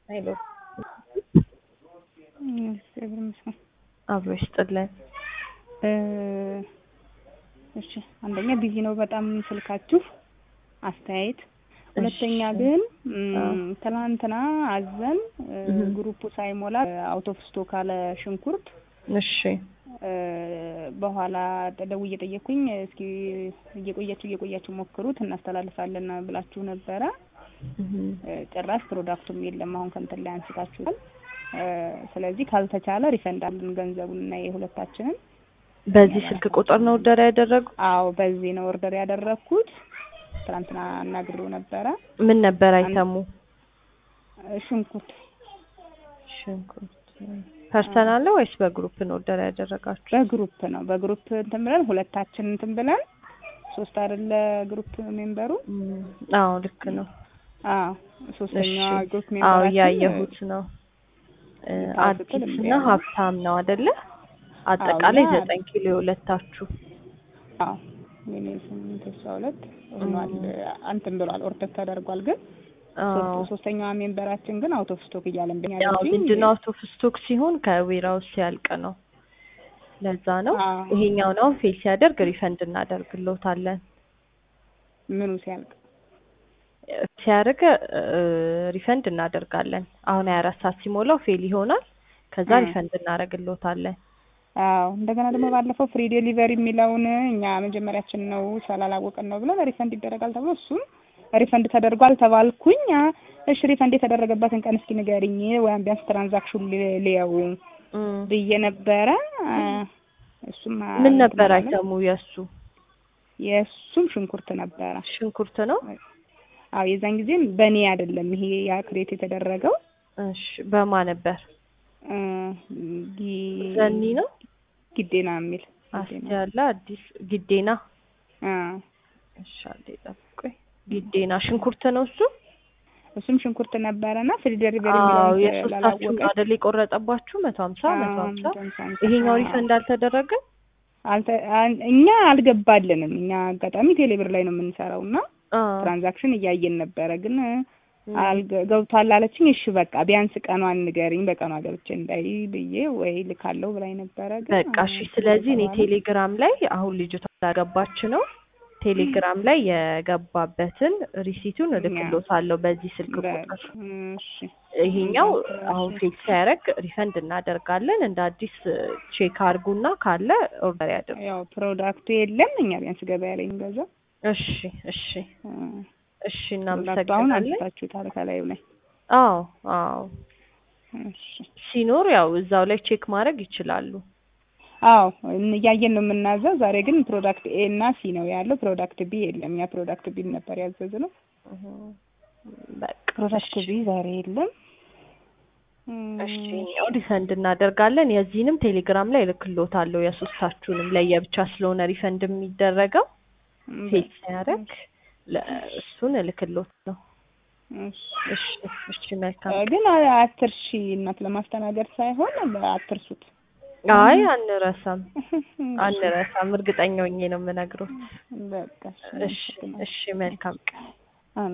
ሄሎ እግዚአብሔር ይመስገን። አብሮ ይስጥልን። እሺ አንደኛ ቢዚ ነው በጣም ስልካችሁ አስተያየት። ሁለተኛ እሺ። ግን አዎ። ም፣ ትናንትና አዘን እ፣ እህ። ግሩፑ ሳይሞላ አውት ኦፍ ስቶክ አለ ሽንኩርት እሺ እ፣ በኋላ ደውዬ ጠየኩኝ። እስኪ እየቆያችሁ እየቆያችሁ ሞክሩት እናስተላልፋለን ብላችሁ ነበረ። እህ። እ፣ ጭራሽ ፕሮዳክቱም የለም አሁን ከእንትን ላይ አንስታችኋል። እ፣ ስለዚህ ካልተቻለ ሪፈንድ አለን ገንዘቡን እና የሁለታችንን በዚህ ስልክ ቁጥር ነው ኦርደር ያደረጉ? አዎ በዚህ ነው ኦርደር ያደረግኩት። ትናንትና አናግሬው ነበረ። ምን ነበር አይተሙ? እ፣ ሽንኩርት ሽንኩርት ፐርሰናል ነው ወይስ በግሩፕ ነው ኦርደር ያደረጋችሁ? በግሩፕ ነው በግሩፕ እንትን ብለን ሁለታችን እንትን ብለን ሶስት አይደለ ግሩፕ ሜምበሩ እም፣ አዎ ልክ ነው። አዎ ሶስተኛዋ እሺ። ግሩፕ አዎ ሜምበራችን እያየሁት ነው። እ፣ ልታስጥል አዲስ እምቢ እና አለ። ሀብታም ነው አይደለ? አጠቃላይ እና- ዘጠኝ ኪሎ የሁለታችሁ። አዎ የኔ ስምንት እሷ ሁለት ሆኗል። እንትን ብሏል ኦርደር ተደርጓል። ግን አዎ ሶስት- ሶስተኛዋ ሜምበራችን ግን አውት ኦፍ ስቶክ እያለን ብኛል ያው እንጂ ምንድን ነው አውት ኦፍ ስቶክ ሲሆን ከዌራውስ ሲያልቅ ነው። ለዛ ነው አዎ። ይሄኛው ነው ፌል ሲያደርግ ሪፈንድ እናደርግልዎታለን። ምኑ ሲያልቅ ሲያደርግ ሪፈንድ እናደርጋለን። አሁን 24 ሰዓት ሲሞላው ፌል ይሆናል። ከዛ እ። ሪፈንድ እናደርግልዎታለን። አዎ እንደገና ደግሞ ባለፈው ፍሪ ዴሊቨሪ የሚለውን እኛ መጀመሪያችን ነው ስላላወቅን ነው ብለን ሪፈንድ ይደረጋል ተብሎ እሱም ሪፈንድ ተደርጓል ተባልኩኝ። አ፣ እሺ ሪፈንድ የተደረገበትን ቀን እስኪ ንገሪኝ ወይም ቢያንስ ትራንዛክሽን ልየው እም። ብዬ ነበረ። አ፣ እሱም አ፣ ምን ነበር እንትን አላለም። አይተሙ የእሱ የእሱም ሽንኩርት ነበረ። ሽንኩርት ነው። አዎ የዛን ጊዜም በእኔ አይደለም ይሄ ያ ክሬት የተደረገው እሺ በማ ነበር? እ፣ ጊ- ዘኒ ነው። ጊዴና የሚል አስቲ ጊዴና። ያለ አዲስ ጊዴና። አ፣ እሺ አንዴ ጠብቆኝ። ጊዴና ሽንኩርት ነው እሱ። እሱም ሽንኩርት ነበረና ፍሪ ዴሊቨሪ አዎ የሚለውን የሶስታችሁም ስላላወቀች አይደል የቆረጠባችሁ መቶ ሀምሳ መቶ ሀምሳ ይሄኛው አዎ። ሪፈንድ አልተደረገም። አልተ አን- እኛ አልገባልንም። እኛ አጋጣሚ ቴሌብር ላይ ነው የምንሰራው እና አዎ ትራንዛክሽን እያየን ነበረ፣ ግን አልገ- ገብቷል አለችኝ። እሺ በቃ ቢያንስ ቀኗን ንገሪኝ በቀኗ ገብቼ እንዳይ ብዬ ወይ ልካለው ብላኝ ነበረ። ግን በቃ እሺ። ስለዚህ እኔ ቴሌግራም ላይ አሁን ልጅቷ ላገባች ነው ቴሌግራም ላይ የገባበትን ሪሲቱን እልክሎታለሁ በዚህ ስልክ ቁጥር። እሺ ይሄኛው አሁን ፌል ሲያደርግ ሪፈንድ እናደርጋለን። እንደ አዲስ ቼክ አድርጉና ካለ ኦርደር ያድርጉ። ያው ፕሮዳክቱ የለም እኛ ቢያንስ ገበያ ላይ እንገዛ እሺ እሺ እሺ። አሁን እናመሰግናለን። አንስታችሁታል ከላዩ ላይ አዎ አዎ እሺ ሲኖር ያው እዛው ላይ ቼክ ማድረግ ይችላሉ። አዎ እያየን ነው የምናዘው። ዛሬ ግን ፕሮዳክት ኤ እና ሲ ነው ያለው። ፕሮዳክት ቢ የለም። ያ ፕሮዳክት ቢ ነበር ያዘዝነው። በቃ ፕሮዳክት ቢ ዛሬ የለም። እሺ ያው ሪፈንድ እናደርጋለን። የዚህንም ቴሌግራም ላይ እልክልዎታለሁ። የሶስታችሁንም ለየብቻ ስለሆነ ሪፈንድ የሚደረገው ፌል ሲያደርግ ለ- እሱን እልክልዎታለሁ። እሺ እሺ እሺ መልካም ግን አትርሺ እናት ለማስተናገድ ሳይሆን አትርሱት። አይ አንረሳም አንረሳም። እርግጠኛ ሆኜ ነው የምነግሮት። በቃ እሺ እሺ መልካም ቀን